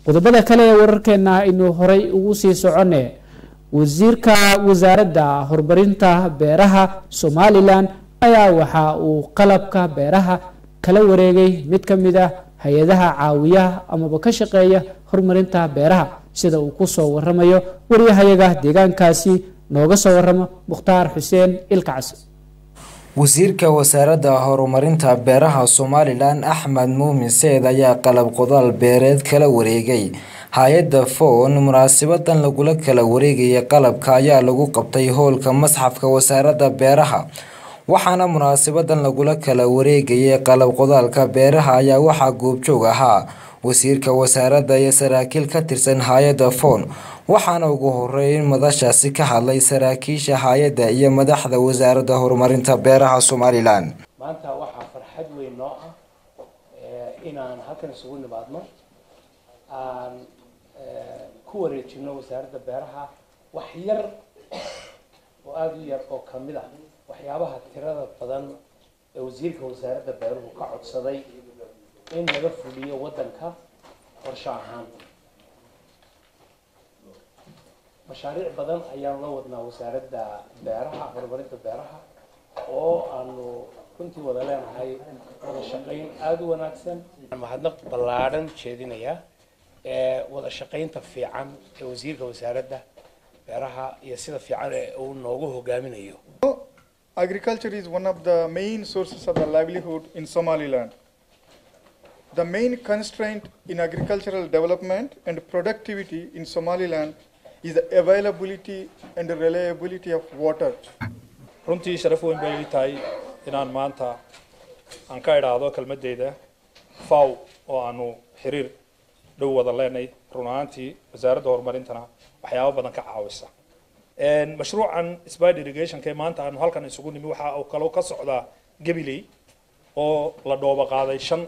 qodobada kale ee wararkeena aynu horay ugu sii soconne wasiirka wasaaradda horumarinta beeraha somalilan ayaa waxa uu qalabka beeraha kala wareegay mid ka mid ah hay-adaha caawiyaha amaba ka shaqeeya horumarinta beeraha sida uu kusoo waramayo waryahayaga deegaankaasi nooga soo waramo mukhtaar xuseen ilkacas wasiirka wasaaradda horumarinta beeraha somalilan axmed muumin seed ayaa qalab qodaal beereed kala wareegay hay-adda foon munaasabadan lagula kala wareegaya qalabka ayaa lagu qabtay howlka masxafka wasaaradda beeraha waxaana munaasabadan lagula kala wareegayay qalab qodaalka beeraha ayaa waxaa goobjoog ahaa wasiirka wasaaradda iyo saraakiil ka tirsan hay-adda foon waxaana ugu horeyn madashaasi ka hadlay saraakiisha hay-adda iyo madaxda wasaaradda horumarinta beeraha somalilan maanta waxaa farxad weyn noo ah inaan halkan isugu nimaadno aan ku wareejino wasaaradda beeraha wax yar oo aada u yar oo kamid ah waxyaabaha tirada badan ee wasiirka wasaaradda beeruhu ka codsaday in laga fuliyo waddanka qorsho ahaan mashaariic badan ayaan la wadnaa wasaaradda beeraha horumarinta beeraha oo aanu runtii wada leenahay wada shaqayn aada u wanaagsan mahadnaq ballaadhan jeedinaya ee wada shaqaynta fiican ee wasiirka wasaaradda beeraha iyo sida fiican ee uu noogu hogaaminayo Agriculture is one of the main sources of the livelihood in Somaliland. The main constraint in agricultural development and productivity in Somaliland is the availability and reliability of water. runtii sharaf weyn bay ii tahay inaan maanta aan ka idhaahdo kelmadeyda faw oo aanu xiriir dhow wada leenay run ahaantii wasaaradda horumarintana waxyaabo badan ka caawisa mashruucan spide irrigationka ee maanta aanu halkan isugu nimi waxa uu kaloo ka socdaa gabiley oo la dhooba qaaday shan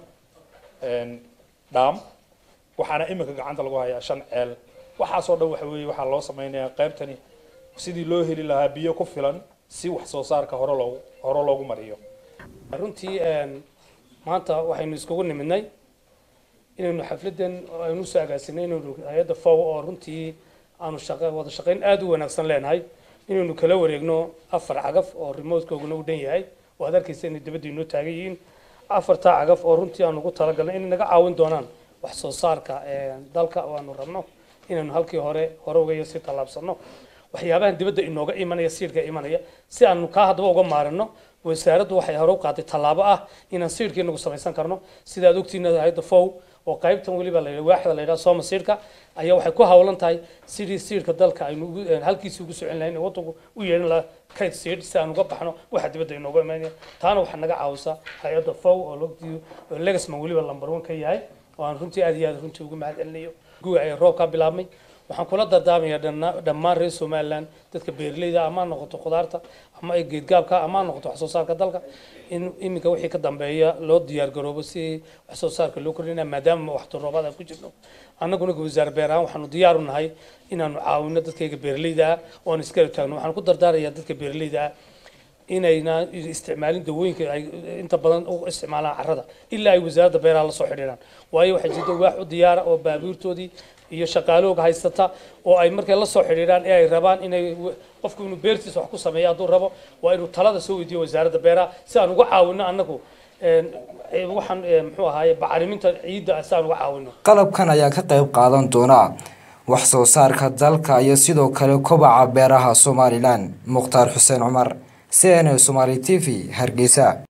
dhaam waxaana iminka gacanta lagu hayaa shan ceel waxaasoo dhan waxa weeye waxaa loo sameynayaa qaybtani sidii loo heli lahaa biyo ku filan si wax soo saarka hore loogu hore loogu mariyo runtii maanta waxaynu iskugu nimidnay inaynu xafladan aynu usoo agaasinay inaynu hay-adda fow oo runtii aanu shaqa wada shaqayn aada u wanaagsan leenahay inaynu kala wareegno afar cagaf oo remotekooguna u dhan yahay oo aad arkaysa inay dabadda inoo taagan yihiin afartaa cagaf oo runtii aanu ugu talagalnay inay naga caawin doonaan wax soo saarka dalka oo aanu rabno inaynu halkii hore hore uga si tallaabsano waxyaabahan dibadda inooga imanaya siidhka imanaya si aanu kaa haddaba uga maarino wasaaraddu waxay hore u qaaday tallaabo ah inaan siidhka inagu samaysan karno sida aad ogtiina hayadda fow oo qaybtan weliba la waaxda la yidhaha sooma siidhka ayaa waxay ku hawlan tahay sidii siidhka dalka aynu halkiisii ugu socin lahayn waddanku u yeedhin lahaa kayd siidh si aan uga baxno waxa dibadda inooga imanaya taana waxaa naga caawisa hay-adda fow oo logtii legasman weliba lambar one ka yahay oo aan runtii aad iyo aad runtii ugu mahad celinayo guga ay roobkaa bilaabmay waxaan kula dardaarmayaa dhammaan reer somaliland dadka beeraleyda ama noqoto khudaarta ama ay geedgaabka ama noqoto wax soo saarka dalka in iminka wixii ka dambeeya loo diyaar garoobo si wax soo saarka loo kordhinaya maadaama waxtu roobaad aan ku jirno annaguna wasaar beer ahaan waxaanu diyaar u nahay inaanu caawino dadkayga beeraleyda ah oo aan iskala taagno waxaan ku dardaarayaa dadka beeraleyda ah inayna isticmaalin dawooyinka ay inta badan u isticmaalaan carrada ilaa ay wasaaradda beeraha la soo xidhiidhaan waayo waxay jirta waax u diyaara oo baabuurtoodii iyo shaqaalooga haysata oo ay markay la soo xidhiidhaan ee ay rabaan inay qofku inuu beertiisa wax ku sameeyo hadduu rabo waa inuu talada soo weydiiyo wasaaradda beeraha si aan uga caawino annagu waxaan muxuu ahaaye bacriminta ciidda si aan uga caawino qalabkan ayaa ka qayb qaadan doona wax soo saarka dalka iyo sidoo kale kobaca beeraha somalilan mukhtaar xuseen cumar c n a somaali t v hargeysa